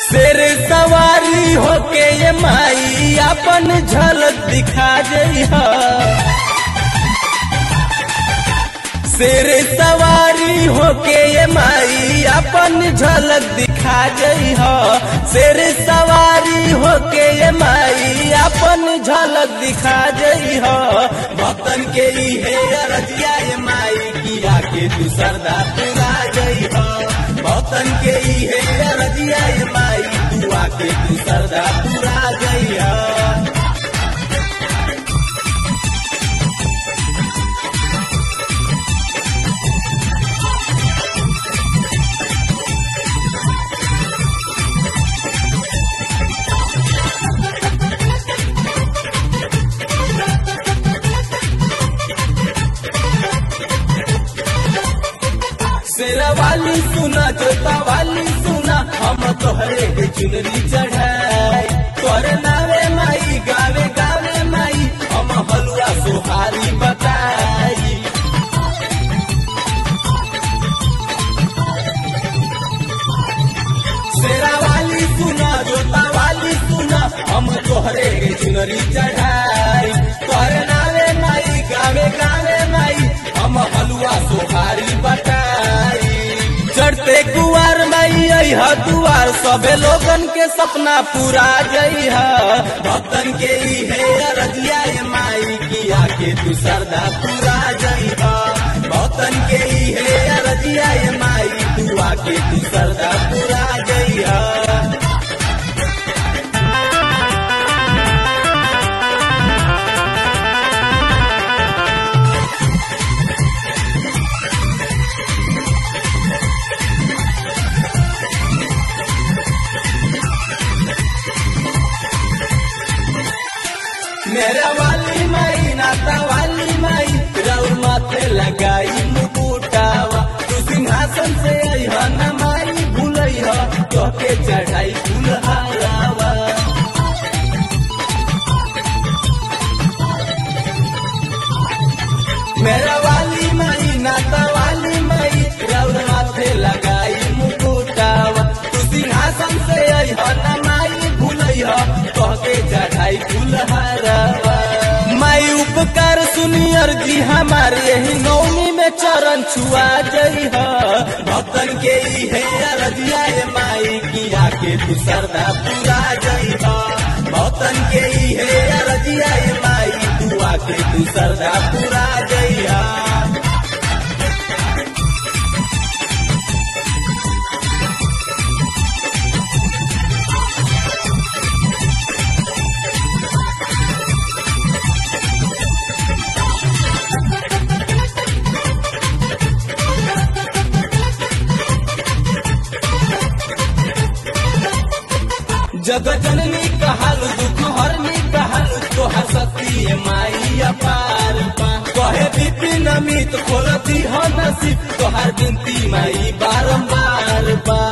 शेर सवारी होके ये माई अपन झलक दिखा जइहा शेर सवारी होके ये माई अपन झलक दिखा जइहा शेर सवारी होके ये माई अपन झलक दिखा जइहा भक्तन के ई है अरजिया ये माई किया के तू सरदा पूरा जइहा भक्तन के ई है अरजिया ये माई तू आके तू सरदा पूरा जइहा शेरा वाली सुना जोता वाली सुना हम तोहरे के चुनरी चढ़ाई तोरे नावे माई गावे गावे माई हम हलुआ सुहारी बताई शेरा वाली सुना जोता वाली सुना हम तोहरे के चुनरी चढ़ाई तोरे नावे माई गावे गावे माई हम हलुआ सुहारी बताई चढ़ते कुआर माई अह दुआर सबे लोगन के सपना पूरा जइहा भक्तन के ई है अरजिया ये माई किया के तू सरदा पूरा जइहा भक्तन के ई है अरजिया ये माई तू आके तू सरदा पूरा जइहा मेरा वाली माई नाता वाली माई रउर माथे लगाई मुकुटावा तू सिंहासन से अइहा न माई भूलइहा तोके चढ़ाई फूल हारावा मेरा वाली माई नाता वाली माई रउर माथे लगाई मुकुटावा तू सिंहासन से अइहा न माई भूलइहा तोके चढ़ाई फूल हारावा माई उपकार सुनी अर्जी हमारे यही नौमी में चरण छुआ जइहा भक्तन के ई है अरजिया ये माई किया के तू सरदा पूरा जइहा भक्तन के ई है अरजिया ये माई तू आके तू सरदा पूरा जइहा जग जननी कहल दुख हरनी कहल तोहर सती माई अपार पा कहे विपिन अमित खोलती हो नसीब तोहर बिनती माई बारंबार बा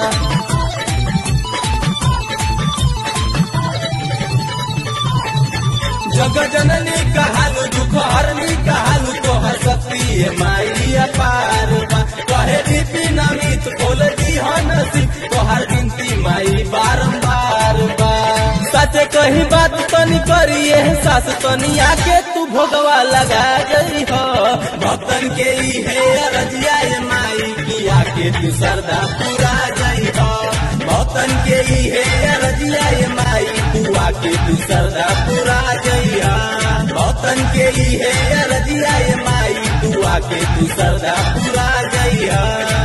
जग जननी कहल दुख हरनी कहल तोहर सती माई अपार बा कहे विपिन अमित खोलती हो नसीब तोहर बिनती माई बारंबार बा सच कही बात तनी करी एहसास तनी आके तू भोगवा लगा गई हो भक्तन के ई है अरजिया ये माई किया के तू सरदा पूरा गई हो भक्तन के ई है अरजिया ये माई तू आके तू सरदा पूरा गई हो भक्तन के ई है अरजिया ये माई तू आके तू सरदा पूरा गई हो